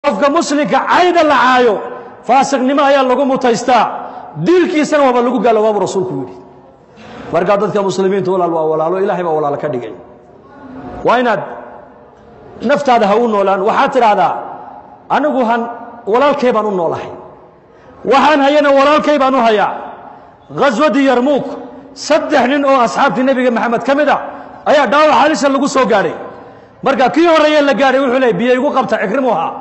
qofka muslimka cayda la caayo faasiqnimo ayaa lagu mutaystaa diilkiisana waaba lagu gaalo waabu rasuulku yidhi markaa dadka muslimiinta walaal waa walaalo ilaahay baa walaalo ka dhigay waa inaad naftaada ha u noolaan waxaad tidhaahdaa anigu han walaalkay baan u noolahay waxaan hayana walaalkay baan u hayaa ghaswadii yarmuuk saddex nin oo asxaabtii nebiga maxamed ka mid a ayaa dhaawac halisa lagu soo gaadhay marka kii horreeye la gaadhay wuxuu leey biyo igu qabta cikrimu ahaa